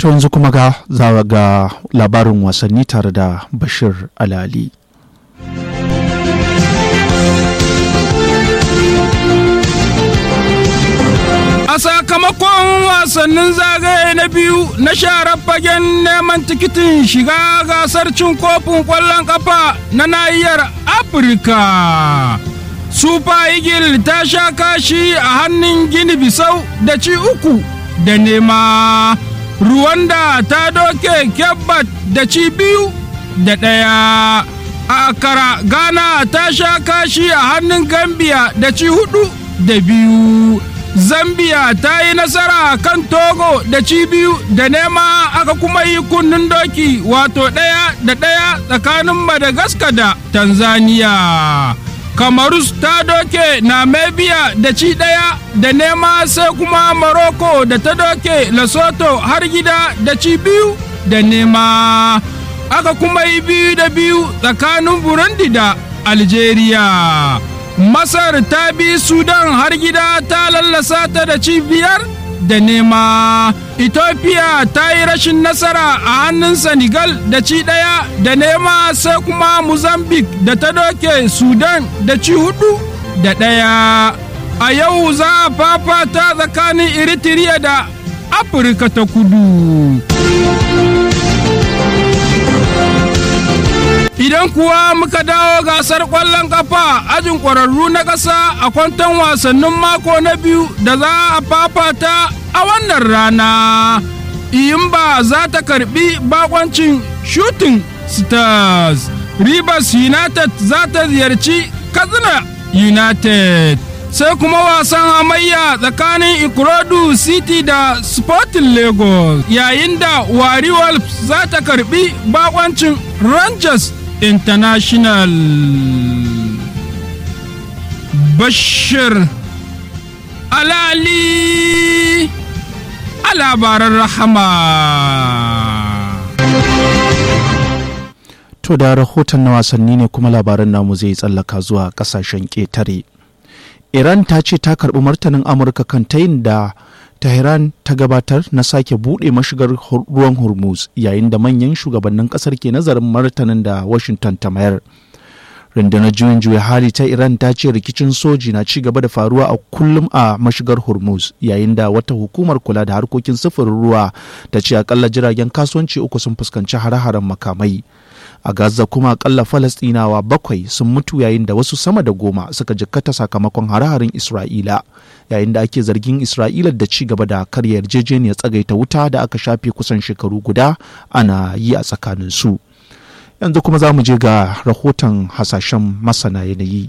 To yanzu kuma ga za ga labarin wasanni tare da Bashir Alali. A sakamakon wasannin zagaye na biyu na sharar fagen neman tikitin shiga gasar cin kofin ƙwallon ƙafa na nahiyar Afirka. Super Eagle ta sha kashi a hannun Gini Bisau da ci uku da nema. Ruwanda ta doke Kebbat da ci biyu da ɗaya. A Akara Ghana ta sha kashi a hannun Gambia da ci hudu da biyu. Zambia ta yi nasara kan Togo da ci biyu da nema aka kuma yi kunnen doki wato ɗaya da ɗaya tsakanin Madagascar da Tanzania. Kamarus ta doke Namibia da ci ɗaya da nema sai kuma Morocco da ta doke Lesotho har gida da ci biyu da nema. Aka kuma yi biyu da biyu tsakanin Burundi da Algeria. Masar ta bi Sudan har gida ta lallasa ta da ci biyar da nema. Ethiopia ta yi rashin nasara a hannun Senegal da ci ɗaya da nema sai kuma Mozambique da ta doke Sudan da ci hudu da ɗaya. A yau za a fafata tsakanin Eritrea da Afirka ta kudu. Idan kuwa muka dawo gasar ƙwallon ƙafa ajin ƙwararru na ƙasa a kwanton wasannin mako na biyu da za a fafata a wannan rana. Iyimba za ta karbi bakoncin shooting stars. Rivers United za ta ziyarci Katsina United. Sai kuma wasan hamayya tsakanin Ikorodu City da Sporting Lagos yayin da Wari Wolves za ta karbi bakoncin Rangers International. Bashir Alali a labaran rahama. To da rahoton na wasanni ne kuma labaran namu zai tsallaka zuwa kasashen ƙetare. Iran ta ce ta karɓi martanin Amurka kan tayin da Tehran ta gabatar na sake buɗe mashigar ruwan Hormuz yayin da manyan shugabannin ƙasar ke nazarin martanin da Washington ta mayar. rundunar juyin juya hali ta iran ta ce rikicin soji na ci gaba da faruwa a kullum a mashigar hormuz yayin da wata hukumar kula da harkokin sufurin ruwa ta ce akalla jiragen kasuwanci uku sun fuskanci hare-haren makamai a gaza kuma akalla falastinawa bakwai sun mutu yayin da wasu sama da goma suka jikkata sakamakon hare-haren isra'ila yayin da ake zargin isra'ila da ci gaba da karya yarjejeniyar tsagaita wuta da aka shafe kusan shekaru guda ana yi a tsakanin su yanzu kuma za mu je ga rahoton hasashen masana yanayi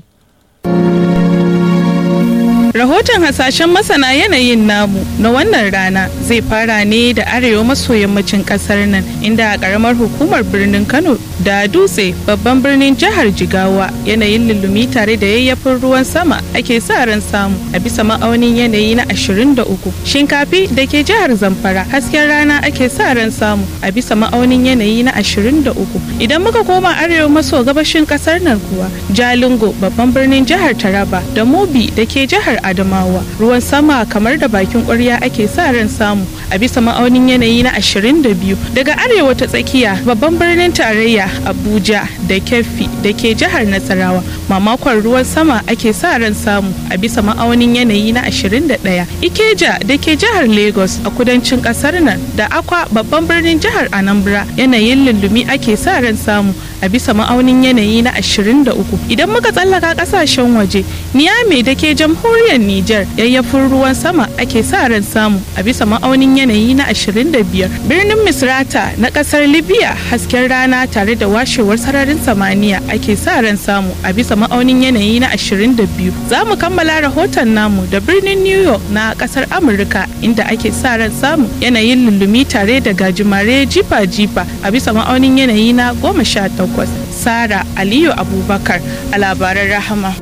Rahoton hasashen masana yanayin namu na wannan rana zai fara ne da arewa maso yammacin kasar nan inda a karamar hukumar birnin Kano da dutse babban birnin jihar Jigawa yanayin lullumi tare da yayyafin ruwan sama ake sa ran samu a bisa ma'aunin yanayi na 23. Shinkafi da ke jihar Zamfara hasken rana ake sa ran samu a bisa ma'aunin yanayi na 23. Idan muka koma arewa maso gabashin kasar nan kuwa Jalingo babban birnin jihar Taraba da Mobi da ke jihar Adamawa ruwan sama kamar da bakin ƙwarya ake sa ran samu a bisa ma'aunin yanayi na 22 daga arewa ta tsakiya babban birnin tarayya Abuja da Keffi da ke jihar Nasarawa mamakon ruwan sama ake sa ran samu a bisa ma'aunin yanayi na 21 Ikeja da ke jihar Lagos a kudancin ƙasar nan da Akwa babban birnin jihar Anambra yanayin lullumi ake sa ran samu a bisa ma'aunin yanayi na 23 idan muka tsallaka ƙasashen waje Niamey da ke jamhuriyar Nijar yayyafin ruwan sama ake sa ran samu a bisa ma'aunin yanayi na 25. Birnin Misrata na kasar Libya hasken rana tare da washewar sararin samaniya ake sa ran samu a bisa ma'aunin yanayi na 22. Za mu kammala rahoton namu da birnin New York na kasar Amurka inda ake sa ran samu yanayin lullumi tare da gajimare jifa-jifa a bisa ma'aunin yanayi na 18. Sara Aliyu Abubakar a labaran rahama.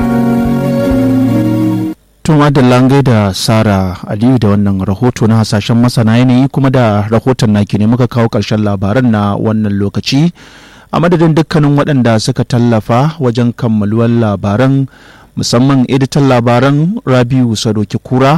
tun langai da sara aliyu da wannan rahoto na hasashen masana yanayi kuma da rahoton naki ne muka kawo ƙarshen labaran na wannan lokaci a madadin dukkanin waɗanda suka tallafa wajen kammaluwar labaran musamman editan labaran rabiu sadoki kura